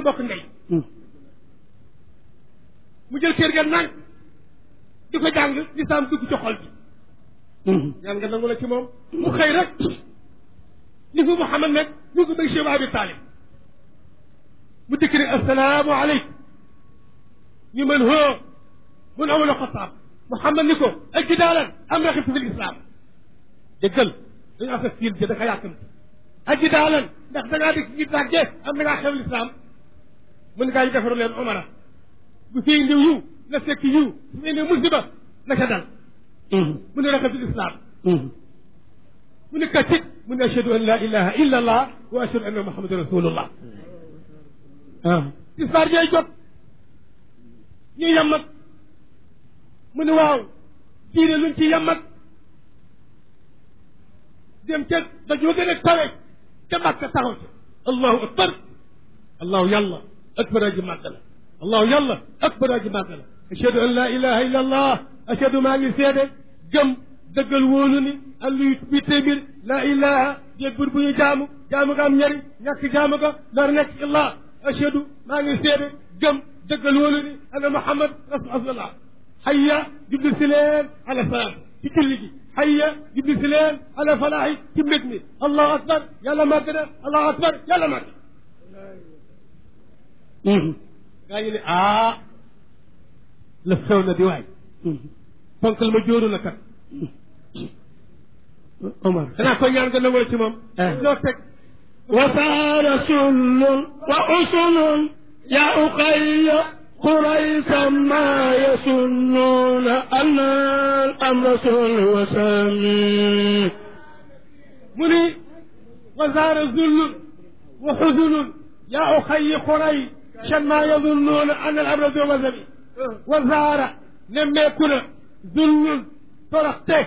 bokk ndey mu jël kër ga nang di ko jàng lislaam dugg ci xol bi ñaan nga nangu la ci moom mu xëy rek ni fu Muhammad nag ñu ko bëgg Cheikh Abi Talib mu dikk ne assalaamu aleykum ñu mën hoo mun amul xataab Muhammad ni ko ajidaalan am na xibtu fi lislaam déggal dañu affaire fiil ja da ka yàkkamti ajidaalan ndax da ngaa dikk ngir tàgge am na ngaa xew lislaam mën ngaa ñu defaru leen omara bu fi indiw yiw na fekk yiw su fi indiw musiba na ca dal mu ne raxatul islam mu ne katit mu ne ashhadu an la ilaha illa allah wa ashhadu anna muhammadan rasulullah tisbaar jooy jot ñu yammat mu ne waaw diine luñ ci yammat dem ca dañoo gën a tawe ca Makka taxaw ci allahu akbar allahu yàlla akbar aji màgg la allahu yàlla akbar aji màgg la ashhadu an la ilaha illa allah ashhadu maa ngi seede gëm dëggal wóolu ni alluy bi téeméer la ilaha jéeg bur bu ñu jaamu jaamu ga am ñari ñàkk jaamu ga nar nekk illah ashhadu maa ngi seede gëm dëggal wóolu ni ana muhammad rasulullah hayya jubli si leen ala salaam ci julli gi hayya jubli si leen ala falaahi ci mbég mi allahu akbar yàlla màgg na allahu akbar yàlla màgg gaa ñu ne ah la xew na di waay fonkal ma jóoru la kat Omar danaa ko ñaan nga nangoo ci moom loo teg وصار سل وأسن يا أخي قريشا ما يسنون أن الأمر سل وسمي mu ni wasaara zullun wa xusunun yaa uxayi xuray shan maa yadunnuuna an al amra do wasami wasaara nemmeeku na zullun toroxte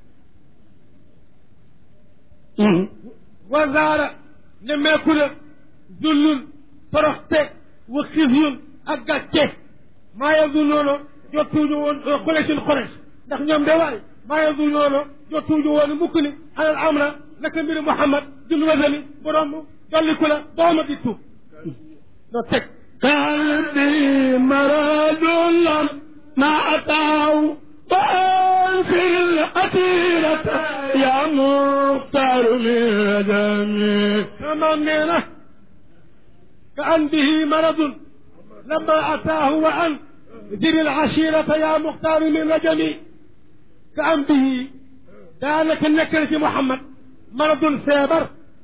wasaara nemmeeku na zullun toroxte wa xisyun ak gàcce maa yadunnuuna jottuuñu woon xureesin xurees ndax ñoom de waay maa yadunnuuna jottuuñu woon mukk ni an al amra naka mbiri Muhammad dul wasami borom dolliku la dooma di tuub doo teg قلبي مرض لم ما أتاه وأنفر الأسيرة يا مختار من دمي maam nee na ka an bihi maradun lama ataahu wa an ziri alashirata ya muxtaaru min rajami ka an bihi daanaka nekk na ci Muhammad maradun feebar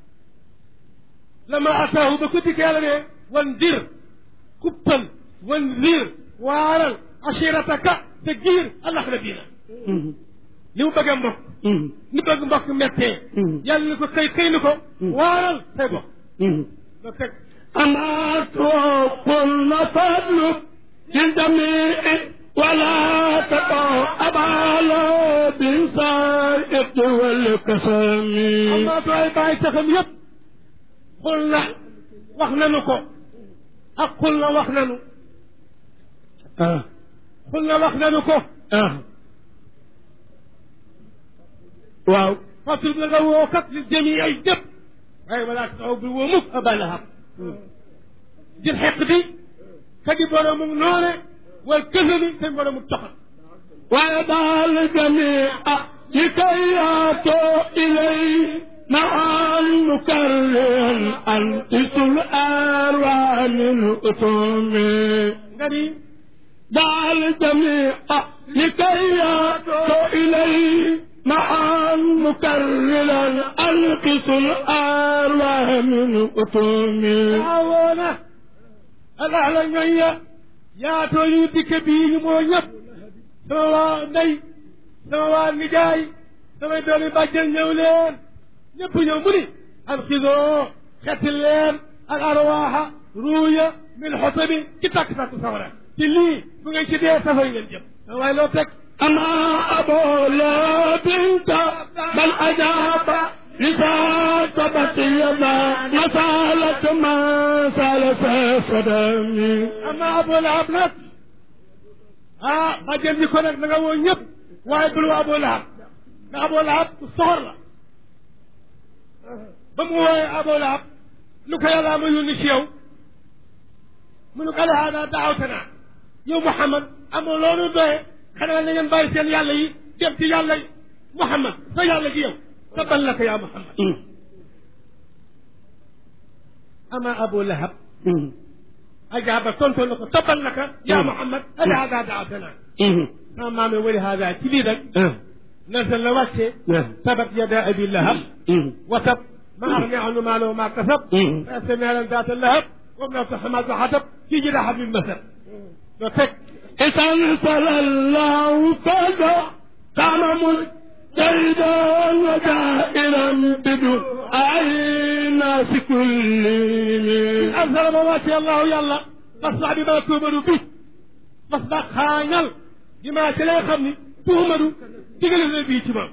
lama ataahu ba ko dikkee la ne wan dir kuppal wan rir waaral ashirataka te giir allah la diina li mu bëgg a mbokk ni bëgg mbokk mettee yàlla ni ko xëy xëy ni ko waaral say bokk nga teg أما قلنا فاطلب للجميع ولا تقع أبالا بالسائق والكسام amma doy bàyyi taxam yëpp xul na wax nanu ko ak xul na wax nanu آه xul na wax nanu ko آه waaw fatul la nga woo kat li jëmi ay jëpp waaye walaa taxaw bi woo mukk aba lahab jël xeq bi ka di boroomu noone wal kësani seen boroomu toxal ويدع الجميع لكي يأتوا إليه مع المكرر أنقذ الأرواح من أتوم nga ni دع الجميع لكي يأتوا إليه مع مكررا أنقذ الأرواح من أتوم waawoona alaxla ñoñya yaatoo ñu dikk bii ñu moo ñëpp sama waa ndey sama waa nijaay samay doomi bàjjen ñëw leen ñëpp ñëw mu ni alxidoo xetti leen al arwaaxa ruuya min xotabi ci takk takk sawara ci lii bu ngeen ci dee safara ngeen jëm waaye loo teg أما أبو لا بنت بل أجاب لساتبت يدا مسالة ما سال صدمي ama Abu Lahab nag ah bàjjen bi ko nag da nga woo ñëpp waaye bul woo Abu Lahab ndax Abu Lahab ku soxor la ba mu wooyee Abu Lahab lu ko yàlla ma yónni ci yow mu ne ko ala hada daawtana yow Muhammad amoo loolu doye xanaa na ngeen bàyyi seen yàlla yi dem ci yàlla yi Muhammad sa yàlla gi yow tabal laka yaa Muhammad ama Abu Lahab ajaaba tontu na ko tabal laka yaa Muhammad ala hada daawtana sama maame wali hada ci lii nag nasal la wàcce tabat yada abi lahab watab ma agni anhu maaluhu ma kasab sa naaran daata lahab wa mnatu xamaat wa xatab fii jida hablil masad doo teg إذا انزل الله فلا قام مجتهدا وجائرا بدعاء الناس كلهم أنزل ما واتي الله يلا فاصدع بما تؤمر به فاصدع خاينل بما تلا خمني تؤمر تقل النبي تمام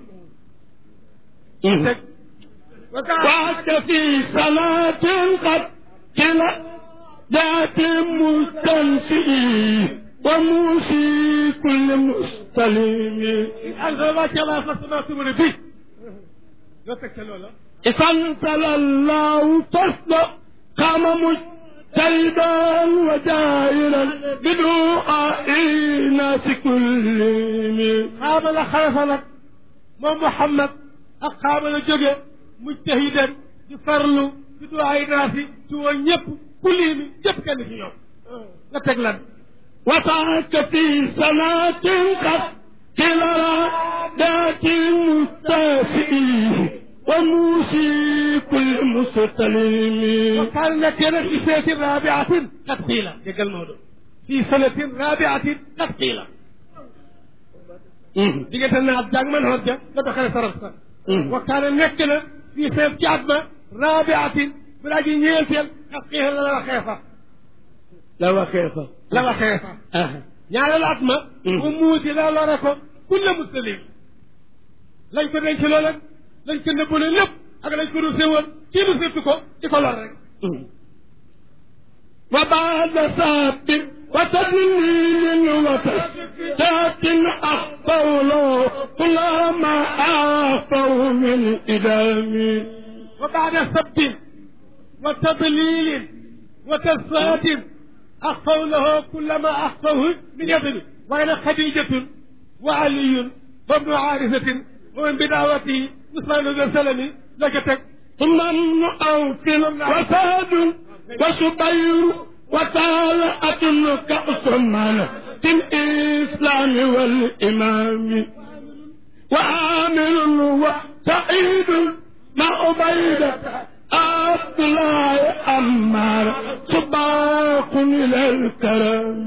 وقعت في صلاة قد كلا ذات مستنسئ وموسي كل مستلم أنزل ما واتي الله فاصدع بما تؤمر به doo teg ca loola إذا انزل الله فاصدع قام مجتهدا وجائرا بدعاء الناس كلهم xaama la xarafa nag moom Muhammad ak xaama la jóge mujtahidan di farlu di duwaay naasi ci woo ñëpp ku lii mi ñëpp kenn ci ñoom nga teg lan وسعك في صلاة قد كلا ذات مستافئ وموسي كل مستلم وكان nekkee nag fi seetin rabiatin qad qiila déggal Maodo fii sanatin rabiatin qad qiila diggante naat jàng man xoot ja nga doxale saraf sa wa kaana nekk na fii seet ci at ma rabiatin bu daa ji ñeenteel qad qiila la la waxee fa لا وكيف la waxee fa آه. ñaareel at ma mu muusi la lore ko kulle muslim lañ ko denc lool ak lañ ko nëbbale lépp ak lañ ko rusé woon kii nu séttu ko di ko lor rek وبعد ساب وتدليل وتسداد أخطوا له كل ما أخطوا من إدام wa baada sabbin wa tadlilin wa tasfatin axfaw lahu kulla ma axfawu min yadri waaye nag xadijatun wa aliyun wa ibnu aarisatin wa min bidaawatihi usmaanu bin salami la ca teg ثم ابن أوف وساد وسبير وطالعة كعثمان في الإسلام والإمام وعامر وسعيد مع عبيدة عبد الله أمار سباق إلى الكرم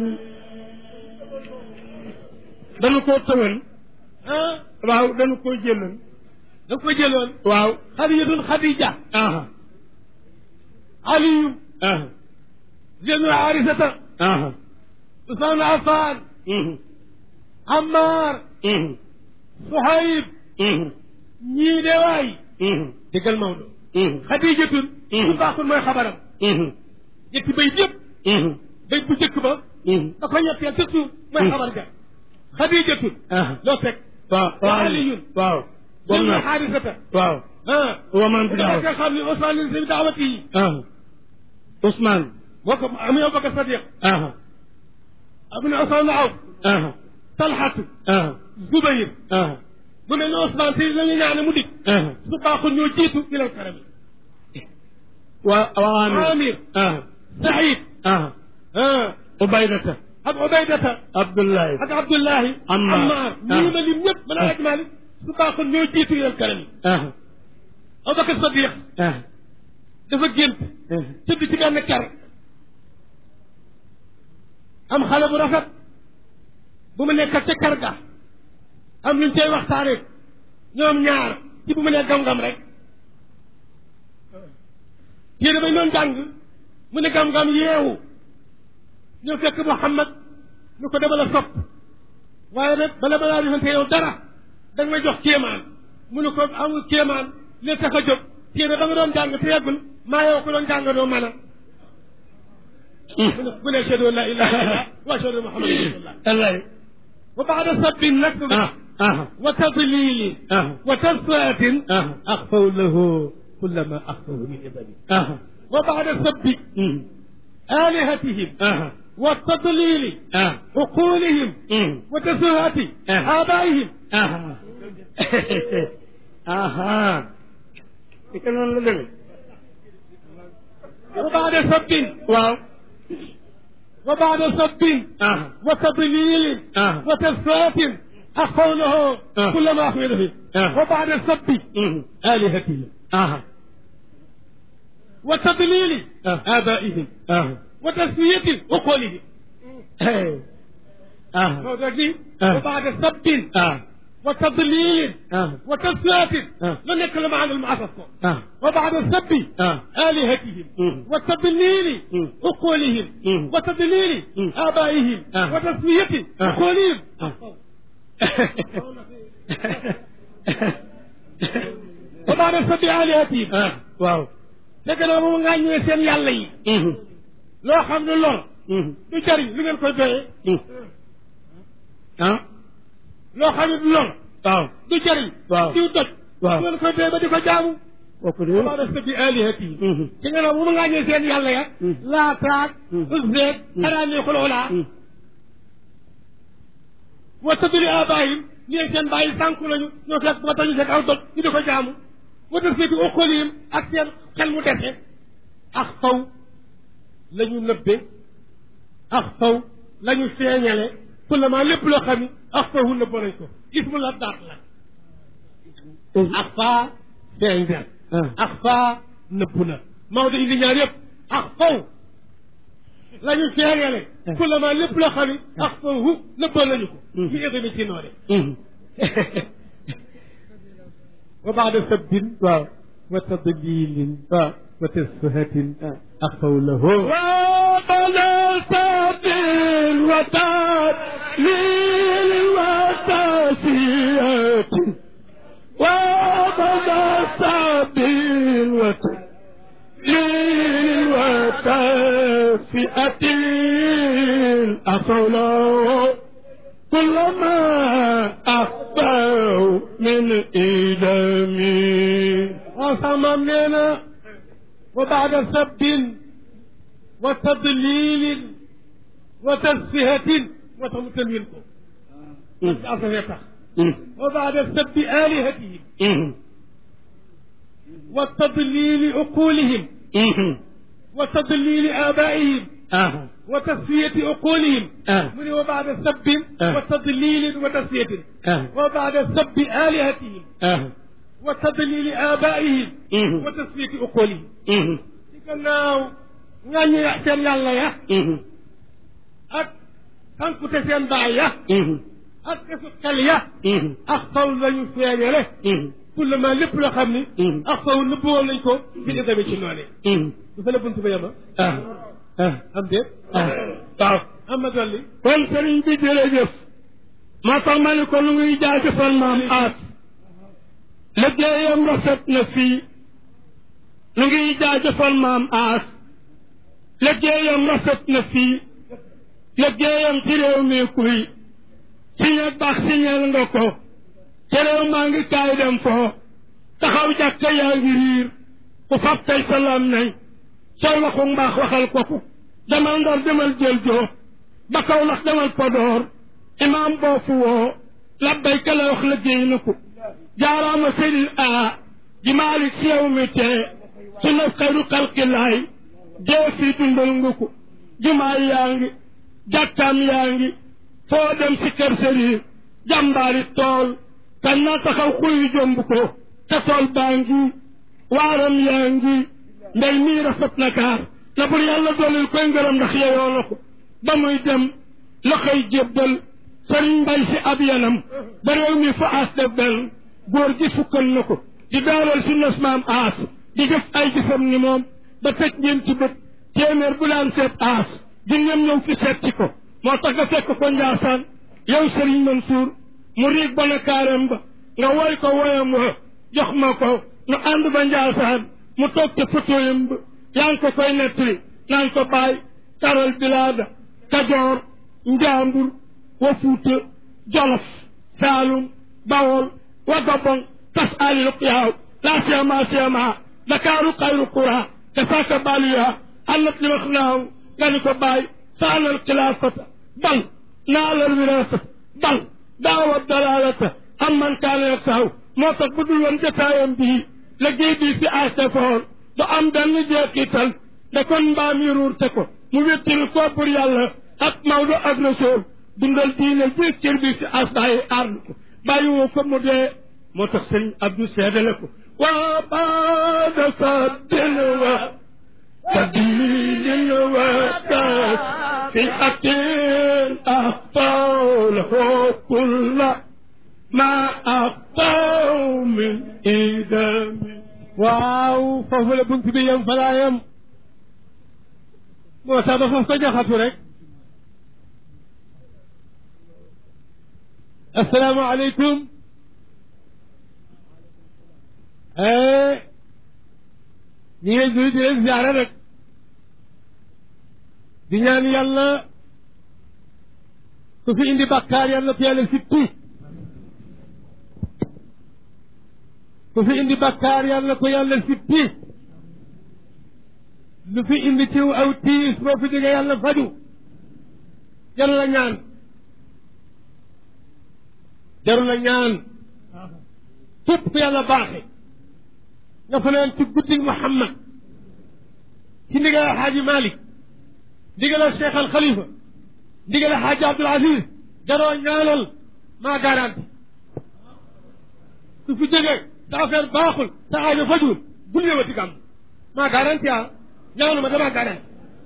dañu koo tëwal ah waaw dañu koo jëlal da ko jëloon waaw xadijatun xadija aha aliyu aha ibnu aarisata aha usmaan affan mhm ammar mhm suhayb mhm ñii de waay mhm déggal Maodo mhm xadijatun Mhm. su baaxul mooy xabaram mhm ñetti bayt yëpp mhm bayt bu njëkk ba mhm da ko ñetteel te suuf mooy Mhm. xabar ga xadijatun aha loo teg waaw wa aliyun waaw bom ibnu na xaarisata waaw ah wa man bi daaw nga xam ne Usmaan li seen daawati yi aha Ousmane moo ko am yow Bakar Sadiq aha am na Usmaan na aw aha talxatu aha Zubayr aha mu mel ne Usmaan si la ñu ñaane mu dikk aha su baaxul ñoo jiitu ilal karam wa wa Amir Amir aha Saïd aha ah Ubaydata ak Ubaydata Abdullahi ak Abdullahi Ammar. Ammar ñii ma lim ñëpp mën a laaj Malik su baaxul ñoo jiitu ilal karam aha Abubakar Sadiq aha dafa gént aha tëdd ci benn kër am xale bu rafet bu mu nekk ca kër ga am luñ cay waxtaane ñoom ñaar ci bu mu ne gam-gam rek téere bañ doon jàng mu ne gam-gam yeewu ñëw fekk Muhammad ñu ko dama la sopp waaye nag bala ma laa defante yow dara da nga may jox kéemaan mu ne ko amul kéemaan li tax a jóg téere ba nga doon jàng te yeggul maa yow ko doon jàng doo mën a mu ne mu ne ashhadu an la ilaha illallah wa ashhadu anna muhammadan rasulullah wallahi wa baada sabbin nag aha aha wa tadlilin aha wa tasfaatin aha axfaw lahu kulla ma axfaw min ibadi aha wa baada sabbi mhm آلهتهم أها والتضليل أها عقولهم أمم. وتسوهة آه. آبائهم aha aha ika noonu la demee وبعد سب waaw وبعد سب aha وتضليل آه. وتسوهة أخونه آه. كل ما أخبر به آه. وبعد سب Mhm. آلهتهم aha وتضليل آه. آبائهم aha وتسوية عقولهم Hey. aha هذا دي. آه. وبعد سب ah وتضليل ah وتسوية آه. لن نتكلم عن المعصص ah وبعد السب ah آلهتهم مم. وتضليل مم. عقولهم مم. وتضليل مم. آبائهم آه. وتسمية آه. عقولهم آه. وبعد السب آلهتهم ah waaw fekk na moom ngaa ñëwee seen yàlla yi Mhm. loo xam ne lor Mhm. du jariñ lu ngeen koy doyee Mhm. ah loo xam ne du lor waaw du jariñ Waaw. diw doj Waaw. lu ngeen koy doyee ba di ko jaamu kooku de وبعد السب آلهتهم Mhm. ci nga ne moom ngaa ñëwee seen yàlla ya Mm. laataak Mm. usbeek Mm. araani xulxulaa Mhm. wa tadri abaayim ñee seen bàyyi sànku lañu ñoo fekk ba tañu fekk aw doj ñu di ko jaamu wa def seeti okoliyim ak seen xel mu dese ak faw la ñu nëbbe ak faw la ñu feeñale kullama lépp loo xam ni ak faw hu nëbbo nañ ko ismu la daat la ak faa feeñ na ah ak faa nëbbu na Maodo indi ñaar yëpp ak faw la ñu feeñale kullama lépp loo xam ni ak faw hu nëbbo nañu ko ñu édami ci noone Mhm. wa baada sabbin waaw wa tadlilin waaw wa tasfahatin ah axaw lahu وقد سبيل وتدليل وتسيئة وقد سبيل وتدليل وتسيئة أصله كلما أخطأوا من إدمي wasamam nee na wa baada sabbin wa tadlilin wa tasfihatin moo tax mu tënwin ko ci asafee tax wa baada sabbi alihatihim wa tadlili uqulihim wa tadlili abaihim آه. wa tasfiyati uqulihim آه. mu ne wa baada sabbin آه. wa tadlilin wa tasfiyatin آه. wa baada sabbi alihatihim آه. wa tadlili abaihim Mhm. wa tasfiyati uqulihim Mhm. ci gannaaw ŋàññi seen yàlla ya Mhm. ak sankute seen baay ya Mhm. ak kesu xel ya Mhm. ak faw lañu feeñale Mhm. kullama lépp loo xam ni Mhm. ak faw nëbb woon nañ ko bi ñu demee ci noone Mhm. du fa la bunt ba yema ah ah am déet ah waaw am ma dolli kon sëriñ bi jërëjëf moo tax ma ne ko lu ngi jaajëfal maam aat liggéeyam rafet na fii lu ngi jaajëfal maam aas liggéeyam rafet na fii liggéeyam ci réew mi kuy siñe baax siñeel nga ko ci réew maa ngi kaay dem foo taxaw jàkka yaa ngi riir ku fab tey salaam nañ sooy waxu mbaax waxal ko ko demal ndar demal jël joo ba kaw lax demal podoor imaam boofu woo labbayka la wax liggéey na ko jaaraama sëriñ a ji maalik si yow mi tee su na xayru xalqilaay dee fii dundal nga ko jumaa yaa ngi jàkkaam yaa ngi foo dem si kër sëriñ jàmbaari tool kan na taxaw xuy jomb ko te tool baa ngi waaram yaa ngi ndey mii rafet na kaar na bur yàlla doolil koy ngërëm ndax yeyoo na ko ba muy dem la koy jébbal sëriñ mbay si ab yanam ba réew mi fa aas def benn góor gi fukkal na ko di daaral si nas maam aas di def ay jëfam ni moom ba tëj ngeen ci bët téeméer bu daan seet aas di ngeen ñëw fi seet ci ko moo tax nga fekk ko njaasaan yow sëriñ Mansuur mu riig ba na kaaram ba nga woy ko woyam wa jox ma ko nu ànd ba njaasaan mu toog ca fotoyam ba yaa ngi ko koy nettali naan ko bàyyi taral bilaada kajoor njaambur wa fuuta jolof saalum bawol wa gabon tas ali luqyaaw laa siyama siyama dakaaru xayru qura kasaaka baliya annat li wax naaw nga ni ko bàyyi saanal xilaafata bal naalal wirasata bal daawa dalalata am man kaane saw moo tax bu dul woon jotaayam bii liggéey bii si asefoor du am benn jeexital da kon mbaam yi ruurte ko mu wéttil ko pour yàlla ak Maodo ak Rasool dundal diine ji cër bi si asaayi aar ko bàyyi woo ko mu dee moo tax sëñ Abdou seedale ko waa baada saddin wa tadilin wa kaas fi atin axtaw lahu kulla ma axtaw min idami waaw foofu la bunt bi yem fa laa yem moo tax ba foofu ko jaxatu rek asalaamaaleykum ñi ngay nuyu di leen ziare rek di ñaan yàlla ku fi indi bakkaar yàlla ko yàlla sippi ku fi indi bakkaar yàlla ko yàlla sippi lu fi indi ciw aw tiis boo fi jógee yàlla faju jaru la ñaan jaru la ñaan képp ku yàlla baaxe nga fanaan ci guddi Muhammad ci ndigal Alxaaji Malik ndigal Cheikh Al Khalifa ndigal Alxaaji Abdul Aziz jaroo ñaanal maa garanti su fi jógee sa affaire baaxul sa aajo fajul bul ñëwati gàmm maa garanti ah ñaanu ma damaa garanti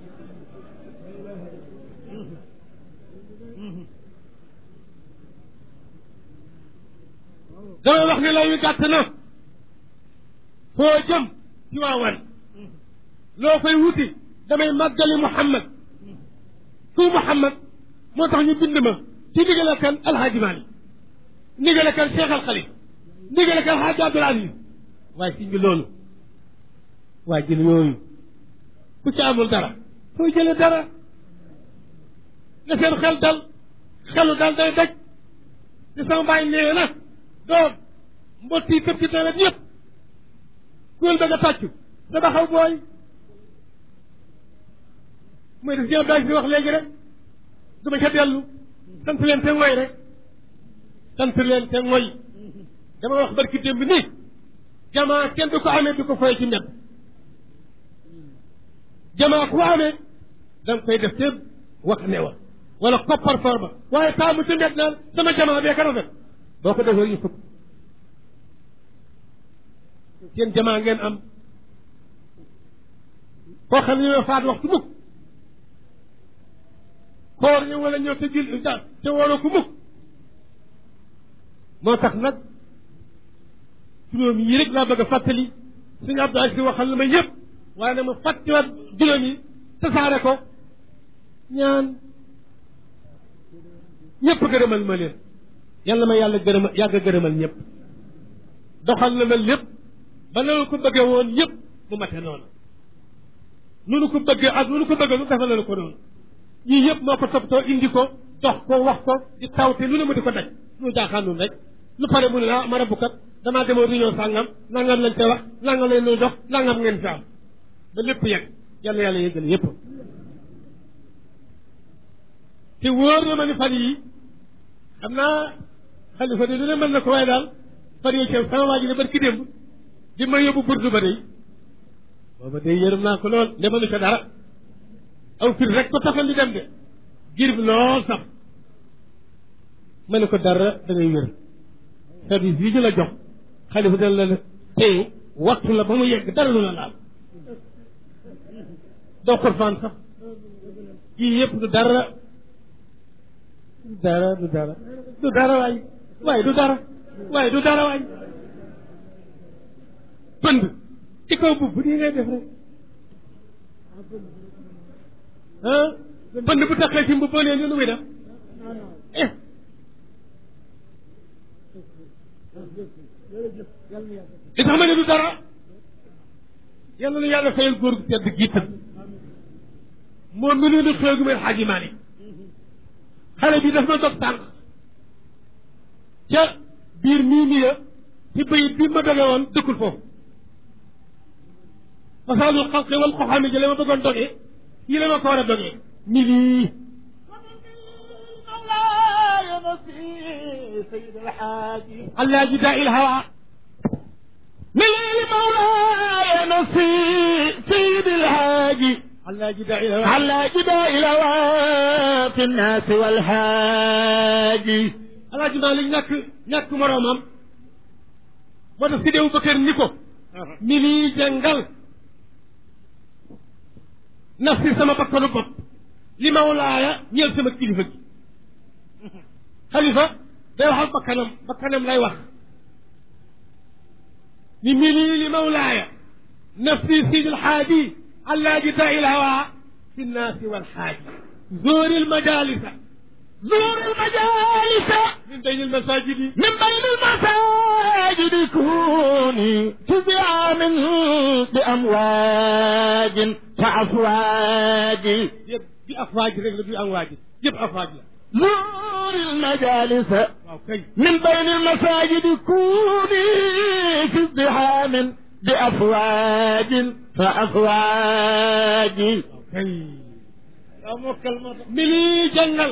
damay wax ne lay wi gàtt na foo jëm ci waawan loo fay wuti damay màggali Muhammad ku Muhammad moo tax ñu bind ma ci ndigale kan Alhaaji Maalik ndigale kan Cheikh Al Khalifa ndigale kan Alhaaji Abdul Aziz waaye si ngi loolu waa jël yooyu ku ci amul dara foo jële dara na seen xel dal xelu dal day daj te sama bàyyi nee na doom mbott yi këpp ci nawet yëpp kuréel ba nga tàccu da baxaw booy mooy def jëm daaj bi wax léegi rek du ma ca dellu sant leen te ngoy rek sant leen te ngoy dama wax barki démb nii jamaa kenn du ko amee du ko foye ci mbedd jamaa ku amee da nga koy def te wax ne wa wala koppar for ba waaye taamu ci mbedd naan sama jamaa bee ka rafet boo ko defee ñu fukk seen jamaa ngeen am koo xam ne ñoo faat waxtu mukk koor ñu wala ñëw te jul da te waroo ko mukk moo tax nag juróom yi rek laa bëgg a fàttali suñu Abdou Aziz waxal na ma yëpp waaye nag ma fàttiwaat juróom yi tasaare ko ñaan ñëpp gërëmal ma leen yàlla ma yàlla gërëmal yàgg gërëmal ñëpp doxal na ma lépp ba nanu ko bëggee woon yëpp mu mate noonu nu nu ko bëggee ak nu nu ko bëggee nu defal na ko noonu yii yëpp moo ko toppatoo indi ko dox ko wax ko di tawte lu ne mu di ko daj lu jaaxaan nun rek lu pare mu ne ah ma rabbukat damaa demoon réunion sàngam nangam lañ te wax nangam lañ lay dox nangam ngeen fi am ba lépp yegg yàlla yàlla yëggal yëpp te wóor na ma ni fan yi xam naa xalifa de lu ne mën na ko waaye daal fan yi ceeb sama waa ji ne barki démb di ma yóbbu burdu ba day booba day yërëm naa ko lool demalu ca dara aw fir rek ko taxal di dem de gir bi lool sax ma ne ko dara da ngay wér service yi ñu la jox xalifa dana la téye waxtu la ba mu yegg dara lu la laal doo xurfaan sax yii yëpp du dara du dara du dara du dara waay waaye du dara waaye du dara waay pënd ci kaw bubb nii ngay def rek ah pënd bu taxee ci mbubb boo nee ni lu muy def eh li tax ma ne du dara yàlla na yàlla fayal góor gu tedd gii tëdd moom mi nu xew gu may xaaji Maalik xale bi daf ma dog tànk ca biir mii nii ya ci bayit bi ma doge woon dëkkul foofu masaalul xalqi wal xoxaami jële ma bëggoon doge fii la ma ko war a dogee mi lii مولاي نصي سيد الحاج allah ji daa il hawa من مولاي نصي سيد الحاج allah ji daa il hawa على جبال الهوى في الناس والحاج allah ji Maalik ñàkk ñàkk moroomam moo tax Sidi Abubakar ni ko mi lii jàngal nafsi sama bakkanu bopp li mawlaaya ñeel sama kilifa gi xalifa day wax ak bakkanam bakkanam lay wax ni mi lii li mawlaaya nafsi sidi lxaaji allaaji daa il hawa fi nnaasi walxaaji zoori lmajalisa زور المجالس min bayni lmasajidi من بين المساجد كوني تبع من بأمواج فأفواج yëpp bi afwaaj rek la du am waaji yëpp afwaaj la زور المجالس waaw kay من بين المساجد كوني في ازدحام بأفواج فأفواج waaw kay yaa mokkal ma mi lii jàngal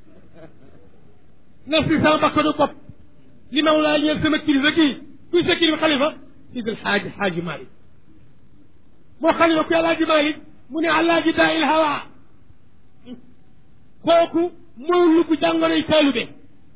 nafsi sama bakkanu bopp li mawlaa ñeel sama kilifa kii kuy sa kilifa xalifa sid alxaaji xaaji Malik moo xalifa kuy alaaji Malik mu ne alaaji daa il hawa kooku mooy lugg jàngoroy taalube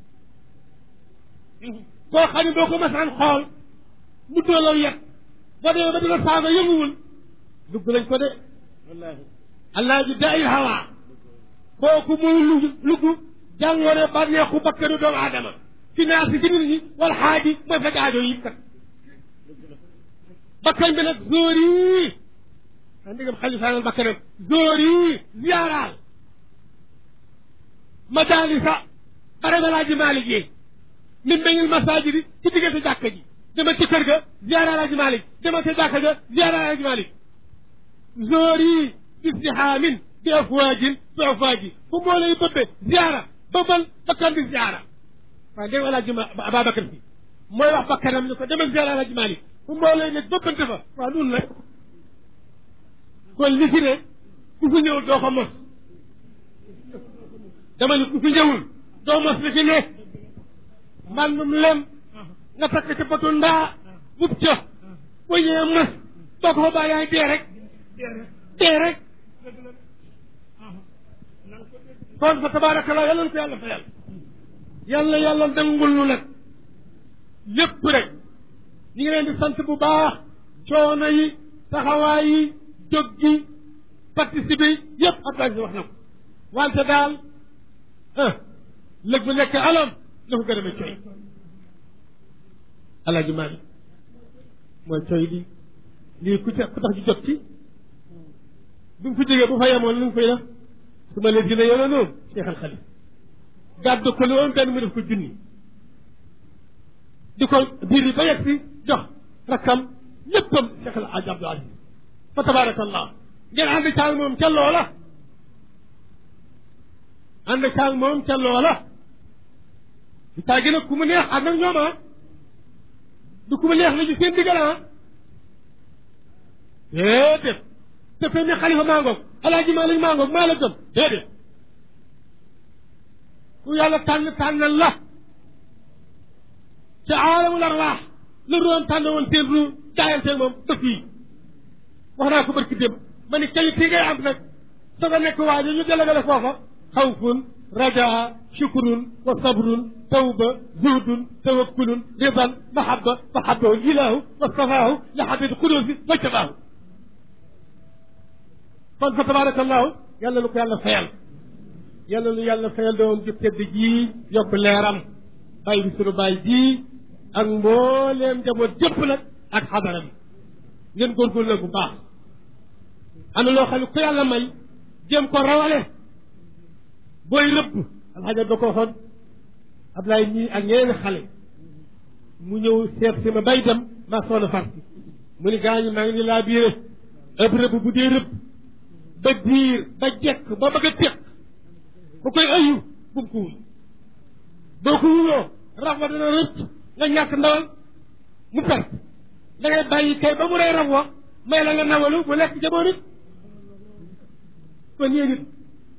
koo xam ne boo ko masaan xool mu doolaw yet boo demee ba dina saaga yënguwul lugg lañ ko de wallaahi alaaji daa il hawa kooku mooy lugg lugg jàngoro bànneexu bakkanu doomu aadama fi naasi ci nit ñi wal xaaji mooy faj aajo yi kat bakkan bi nag zóor yi a ndigam xalifaanal bakkanam zóor yi ziyaaraal madaalisa bare balaaji Maalik yi min bañul masaajid yi ci diggante jàkka ji dama ci kër ga ziyaara alaaji Maalik dama ca jàkka ga ziyaara alaaji Maalik zóor yi istihaamin bi afwaajin bi afwaaji fu moo lay bëbbe ziyaara bëbbal bakkan di ziyaara waaye dégg alaaji Ababacar si mooy wax bakkanam ni ko demal ziyaara alaaji Maalik fu moo lay nekk bëbbante fa waaw nun la kon li fi ne ku fi ñëw doo ko mos dama ni ku fi ñëwul doo mos li fi ne mbàndum lem nga takk ci potu ndaa bub ca bu ñëwee mos boo ko fa bàyyi yaay dee rek dee rek kon fa tabaarakallah yàlla na ko yàlla fayal yàlla yàlla dangul nu nag lépp rek ñu ngi leen di sant bu baax coono yi taxawaay yi jóg gi participer yi yëpp Abdoulaye si wax na ko wante daal ah lëg bu nekk alam la ko gën a coy alaaji Maalik mooy coy di lii ku ca ku tax ji jot ci bi mu fi jógee bu fa yemoon lu mu fay def su ma leen dina yoona noonu Cheikh Al Khalif gàddu ko lu woon benn mu def ko junni di ko biir yi ba yegg si jox rakkam léppam Cheikh El Hadj Abdou Aziz fa tabaarakallah ngeen ànd caag moom ca loola ànd caag moom ca loola di tàggi nag ku mu neex ànd ak ñoom ah du ku mu neex la ñu seen diggal ah déedéet te fe ne xalifa maa ngoog alaaji Maalik maa ngoog maa la gëm déedéet ku yàlla tànn tànnal la ca aalamul arwaax la roon tànn woon seen ru jaayanteel moom ba fii wax naa ko barki démb ma ni qualité ngay am nag soo ko nekk waa ji ñu délégué foofa xawfun rajaa shukrun wa sabrun tawba zuhdun tawakkulun ridan mahaba mahabahu ilahu wastafaahu li xabid xuduusi wajtabaahu kon fa tabarakallahu yàlla lu ko yàlla fayal yàlla lu yàlla fayal doom ju tedd jii yokk leeram bàyyi bi sunu bàyyi jii ak mbooleem njaboot jëpp nag ak xadara bi ngeen góorgóorlu nag bu baax am na loo xam ne ku yàlla may jéem ko rawale booy rëbb alxaja da ko waxoon Ablaye ñii ak ñeneen xale mu ñëw seet si ma bay dem maa soona farsi mu ni gaañu maa ngi ni laa biire ëpp rëbb bu dee rëbb ba diir ba jekk ba bëgg a teq bu koy ayu bu mu ko wul boo ko wuloo raf wa dana rëcc nga ñàkk ndawal mu perte da ngay bàyyi kay ba mu rey raf wa may la nga nawalu mu lekk jamono nit kon yéen it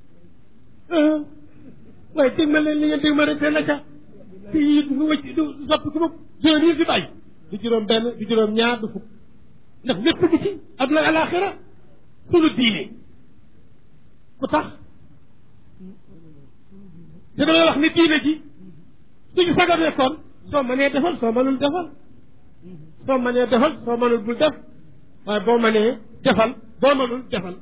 waaye dégg ma leen li ngeen dégg ma rek te la ca te yi du wëcc du soppi ku bopp juróom yi fi bàyyi du juróom benn du juróom ñaar du fukk ndax lépp gi ci adduna alaxira sunu diine ku tax te damay wax ni diine ji suñu sagar nekkoon soo mënee defal soo mënul defal soo mënee defal soo mënul bul def waaye boo mënee defal boo mënul defal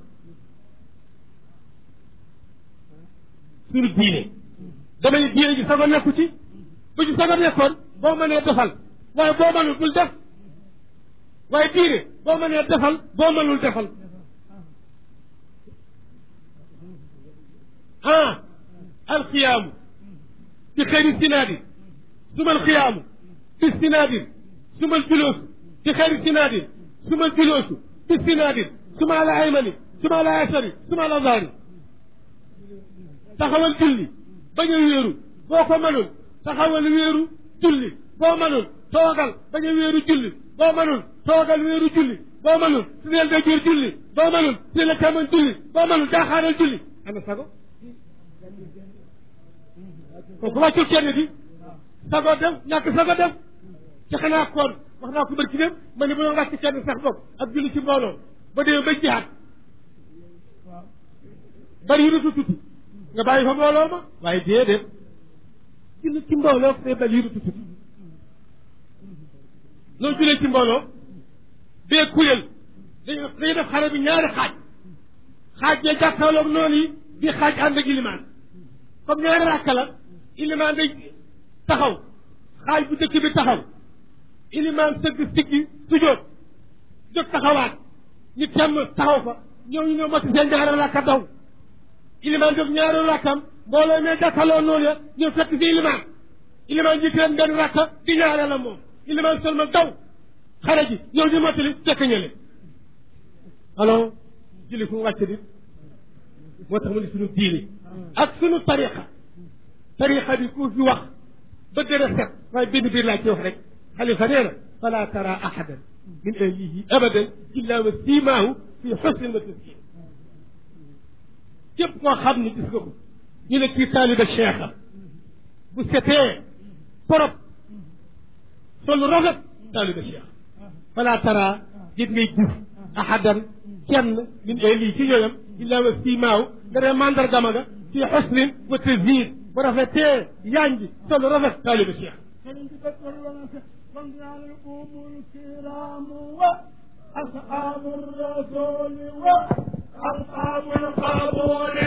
suñu diine dama ne diine ji sago nekku ci bu ci sago nekkoon boo mënee defal waaye boo mënul bul def waaye diine boo mënee defal boo mënul defal ah alxiyaamu bi xëyri sinaadi suma alxiyaamu bi sinaadin suma aljuloosu bi xëyri sinaadin suma aljuloosu bi sinaadin suma ala aymani suma ala yasari suma ala zaari taxawal julli bañ a wéeru boo ko mënul taxawal wéeru julli boo mënul toogal bañ a wéeru julli boo mënul toogal wéeru julli boo mënul su deel da jur julli boo mënul su la càmmoñ julli boo mënul jaaxaaral julli ana sago kooku wàccul kenn di sago dem ñàkk sago dem ci xanaa koon wax naa ko bërki dem ma ne bu doon wàcc kenn sax bopp ak julli ci mbooloo ba demee ba jihaat bari yi rutu tuti nga bàyyi fa mbooloo ma waaye déedéet julli ci mbooloo day bari yi rutu tuti loolu jullee ci mbooloo bee kuréel dañu dañu def xare bi ñaari xaaj xaaj ya jàkkaarloog noonu yi bi xaaj ànd ak ilimaan comme ñaari rakka la ilimaan day taxaw xaaj bu dëkk bi taxaw ilimaan sëgg siggi sujjóot jóg taxawaat ñu temm taxaw fa ñëw ñu ñëw mati seen ñaari rakka daw ilimaan jóg ñaari rakkam mbooloo ne jàkkaarloo noonu ya ñëw fekk si ilimaan ilimaan jiite leen benn rakka di ñaare la moom ilimaan seulement daw xare ji ñëw ñu mottali fekk ñële alors julli fu mu wàcc di moo tax mu ne suñu diini ak suñu tariqa tariqa bi ku fi wax ba gën a set waaye benn biir laa ci wax rek xalifa nee na fala tara ahadan min ahlihi abadan illa wa simaahu fi xusnin wa taskin képp koo xam ne gis nga ko ñu ne kii taaliba cheikh bu setee torop solu rafet taaliba cheikh fala tara gis ngay gis ahadan kenn min ahlihi ci ñooñam illa wa simaahu nga ne mandargama nga fi xusnin wa taskin bu rafetee yanji solu rafet taaliba cheikh أصحاب الرسول وأصحاب القبول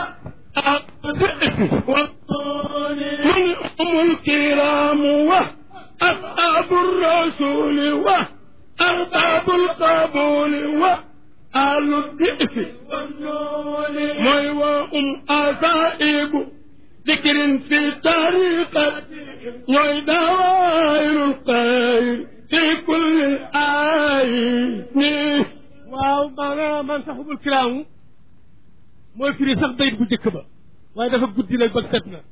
والطول هم الكرام وأصحاب الرسول وأرباب القبول وأهل الدئس والنول موي وأم أصائب ذكر في طريقة موي دوائر الخير في كل الآيين waaw maanaam man saxubul kiraamu mooy firi sax bayit bu njëkk ba waaye dafa guddi nag ba set na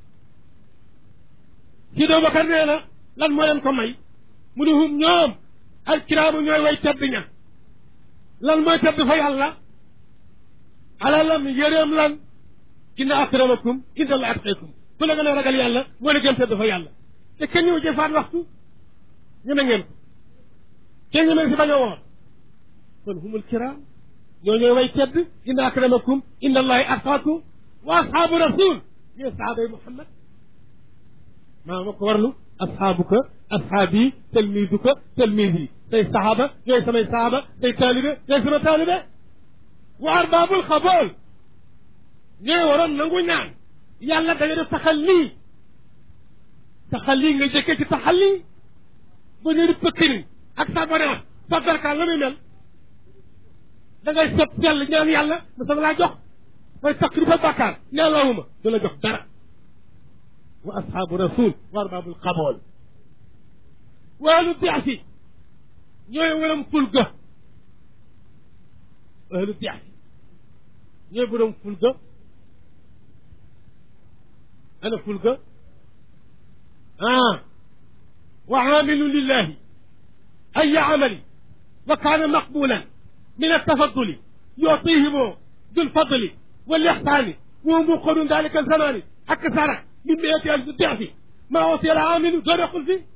si doo bakar nee na lan moo leen ko may mu ne hum ñoom al kiraamu ñooy way tedd ña lan mooy tedd fa yàlla alalam yëreem lan inna akramakum inda la atqakum ku la gën a ragal yàlla moo la gën tedd fa yàlla te kenn ñëw jëfaat waxtu ñeme ngeen ko kenn ñeme si bañ a woor kon humul kiram ñoo ñooy way tedd inna akramakum inda allahi atqakum wa ashaabu rasul ñooy sahaaba yi muhammad maa ma ko warlu ashaabuka ashaabi talmiduka talmidi say sahaaba ñooy samay sahaaba say taalibe ñooy sama taalibe wa arbaabul xabool ñooy waroon nangu ñaan yàlla da nga def taxal lii taxal lii nga jëkkee ci taxal lii ba ñu di pëkkëriñ ak sabonance sa darkaan la muy mel da ngay set sell ñaan yàlla mu sama laa jox mooy takk di fa bàkkaar nee lawuma du la jox dara wa ashaabu rasul wa arbaabul xabool waalu biasi ñooy waram ful ga ahlu biasi ñooy borom ful ga ana ful ga ah wa aamilu lillahi ay amali wa kaana maqbulan من التفضل يعطيهم ذو الفضل والإحسان وهو مقر ذلك الزمان أكثر من مئة ألف ضعف ما أوصي العامل دون قل فيه